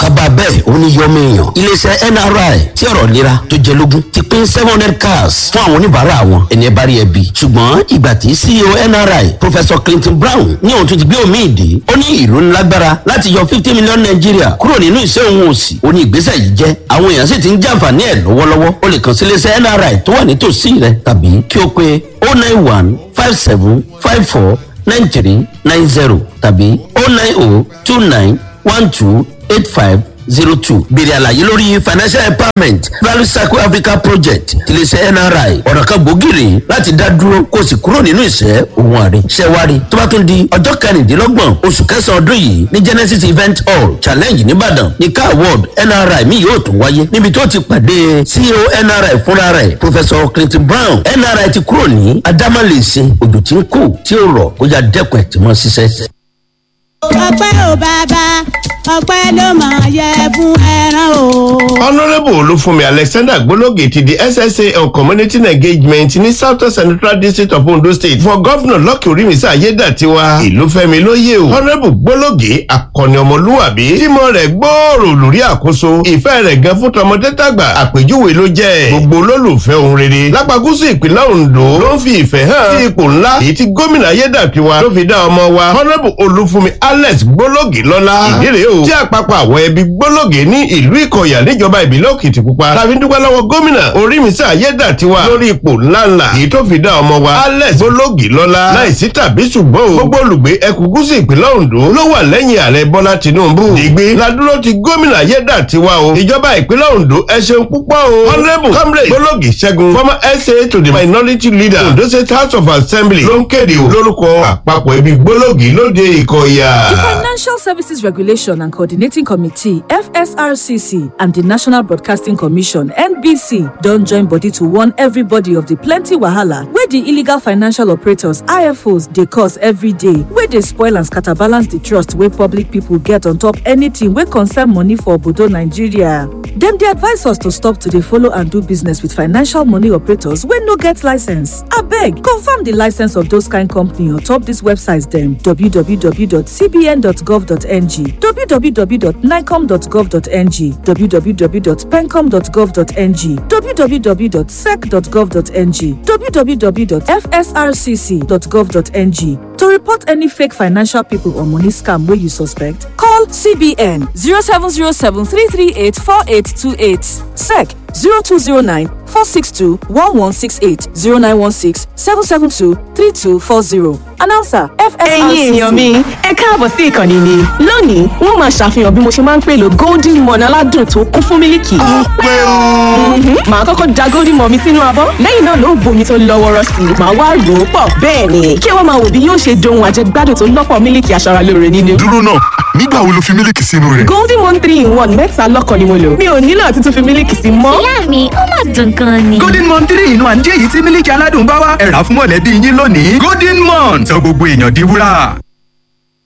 kaba bẹ́ẹ̀ ó ní yọmọ èèyàn iléeṣẹ́ nri tí ọ̀rọ̀ lera tó jẹ lógún ti pín seven hundred cars fún àwọn oníbàárà wọn ẹni ẹ bá rí ẹbí ṣùgbọ́n ìgbà tí ceo nri professor clinton brown ní òun tún ti gbé omi ìdè ó ní ìlú ńlágbára láti yọ fifty million naira kúrò nínú ìṣẹ́ òun òsì ó ní ìgbésẹ̀ yìí jẹ́ àwọn èèyàn sì ti ń jàǹfààní ẹ̀ lọ́wọ́lọ́wọ́ ó lè kàn sí iléeṣẹ́ nri tó wà nítòsí rẹ tàbí kí o pe oh nine one five seven five four nine three nine zero tàbí oh nine oh two nine one two eight five zero two béèrè àlàyé lórí financial empowerment value circle africa project tiléeṣẹ́ nri ọ̀nà kan gbòógìrì láti dá dúró kó o sì kúrò nínú ìṣẹ́ òun àrè ṣẹ́wárí tó bá tún di ọjọ́ kẹrìndínlọ́gbọ̀n oṣù kẹsàn-án ọdún yìí ní genesis event hall challenge nìbàdàn ní car award nri mi yóò tún wáyé níbi tó ti pàdé ceo nri fúnra rẹ̀ professor clinton brown nri ti kúrò ní adámàlèsè òjò tí ń kù tí ó rọ̀ kó yá dẹ́kun ẹ̀ tí mọ́ ṣiṣẹ́ ọpẹ́ ò bàbá ọpẹ́ ló máa yẹ fún ẹran o. honourable olúfúnmi alexander gbólógè ti di ssa on community engagement ní south central district of ondo state for governor lọ́kì orímísà ayédàtiwa ìlúfẹ́mi lóye o honourable gbólógè akọni ọmọlúwàbí tímọ̀ rẹ̀ gbòòrò lórí àkóso ìfẹ́ rẹ̀ gan fún tọmọdé tàgbà àpèjúwe ló jẹ́ gbogbo olólùfẹ́ ohun rere lápagúsù ìpínlẹ̀ ondo ló ń fi ìfẹ́ hàn sí ipò ńlá èyí tí gómìnà ayédàtiwa ló fi dá ọmọ wa honourable olúfúnmi alex gbólógè lọ́lá ìdíre o tí àpapọ̀ àwọn ẹbí gbólógè ní ìlú ìkọ̀yà níjọba ìbílẹ̀ òkìtìpupa tàbí dúpẹ́ lọ́wọ́ gómìnà orímísà ayédàtiwa lórí ipò ńláńlá èyí tó fi dá ọmọ wa alex gbólógè lọ́lá láìsí tàbí ṣùgbọ́n o gbogbo olùgbé ẹkùn gúúsù ìpínlẹ̀ ondo ló wà lẹ́yìn ààrẹ bọ́lá tinubu ìgbé ladúró ti gómìnà ayédàtiwa o ìjọba ìpínlẹ̀ ondo ẹ ṣeun púpọ̀ o honourable comrade gbólógè ṣẹ́gun former sa to the minority leader ondo state house of assembly ló ń kéde o lórúkọ àpapọ̀ ẹbí gbólógè lóde ìkọ̀yà. The Financial Services Regulation and Coordinating Committee, FSRCC, and the National Broadcasting Commission, NBC, don't join body to warn everybody of the plenty wahala where the illegal financial operators, IFOs, they cause every day, where they spoil and scatterbalance the trust where public people get on top anything where concern money for Obodo Nigeria. Them they advise us to stop to dey follow and do business with financial money operators wey no get license. Abeg, confirm the license of those kind company on top these websites dem www.cbn.gov.ng, www.nicom.gov.ng, www.pencom.gov.ng, www.sec.gov.ng, www.fsrcc.gov.ng. To report any fake financial people or money scam wey you suspect, call CBN 0707 338 4828, SEC 0209 462 1168 0916 772 3240. Announcer ẹ̀yin FSRCC. èèyàn mi ẹ káàbọ̀ sí ìkànnì mi lónìí wọ́n máa ṣàfihàn bí mo ṣe máa ń pèlò golden morn aládùn tó kún fún mílìkì. Mhm. màá kọ́kọ́ da golden morn mi sínú abọ́ lẹ́yìn náà ló bomi tó lọ́ wọ́rọ́ sí i màá wá rò ó pọ̀ bẹ́ẹ̀ ni kí ẹ wá máa wò bí yóò ṣe dohun àjẹgbádùn tó lọ́pọ̀ mílìkì aṣaralóore nínú. dúró náà nígbà wo lo fi mílíkì sínú rẹ̀. golden morn three in one mẹ́ta lọ́kàn ni mo lò mi ò nílò àti tún fi mílìkì sí mọ́. ìyá mi ó mà dùn gan ni. golden mon three inú àǹjẹ́ èyí tí mílíkì aládùn bá wá ẹ̀rà fún mọ̀lẹ́bí yín lónìí golden mon sọ gbogbo èèyàn di wúrà.